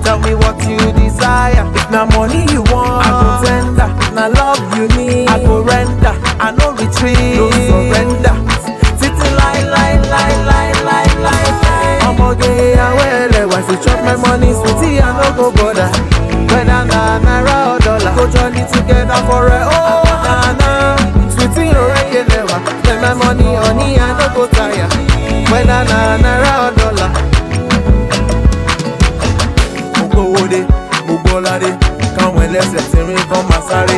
Tell me what you desire. If na money you want, I go tender. If na love you need, I go render. I no retreat, no surrender. Titi lie, lie, lie, lie, lie, lie, lie. Ọmọge awẹ́lẹ̀ wá sí chop my money, sweetie I no go bother. Whether na naira or dollar, go journey together for a oh na na. Sweetie orekele wa, spend my money honey I no go tire. Whether na naira or dollar. Mo gbówó dé, mo gbọ́lá dé, káwọn ẹlẹ́sẹ̀ ti rìn kán máa sáré.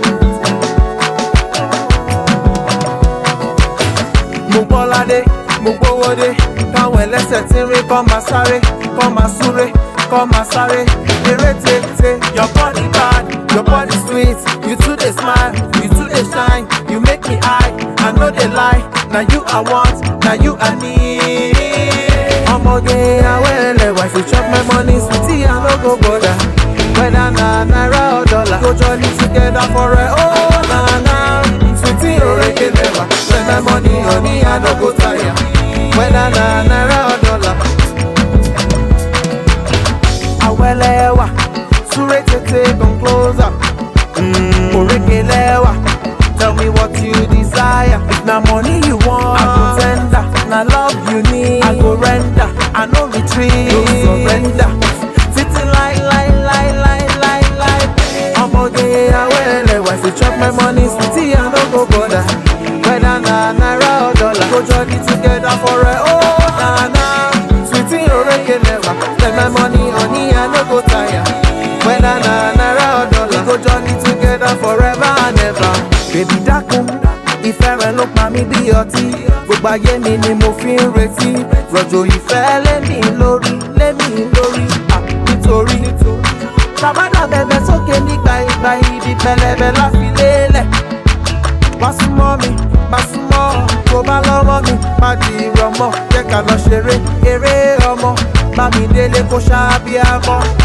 mo gbọ́ládé mo gbówó dé káwọn ẹlẹ́sẹ̀ tí ń rí kọ́ máa sáré kọ́ máa súré kọ́ máa sáré eré tètè your body bad your body sweet you too dey smile you too dey shine you make me high i no dey lie na you i want na you i need. ọmọge awẹ́lẹ̀ wá sí chop my money sweetie i no go bother whether na naira or dollar go journey together for a oh na na sweetie orekele wa spend my money honey i no go tire whether na naira or dollar. awẹ́lẹ̀ wà súré tètè come closer. Mm, orekele wa tell me what you desire. if na money you want i go tender. if na love you need i go render. i no retreat no surrender. titi lai lai lai lai lai lai. ọmọge awẹ́lẹ̀ wá sí chop my money sweetie i no go bother. whether na naira or dollar go journey together for a oh na na. sweetie orekele wa spend my money honey i no go tire. whether na naira or dollar go journey together forever and ever. bèbí dákun ìfẹ́ rẹ ló pa mí bí ọtí gbogbo ayé mi ni mo fi ń retí rọ̀jò ìfẹ́ lémi lórí lémi lórí à nítorí tàbádà bẹ̀bẹ̀ sókè nígbà ìgbà ibi pẹlẹbẹ láfi lélẹ̀ wá súnmọ́ mi má súnmọ́ tó bá lọ́mọ mi má di ìrọ̀mọ́ jẹ́ ká lọ ṣeré eré ọmọ bá mi délé kó ṣáá bí a mọ́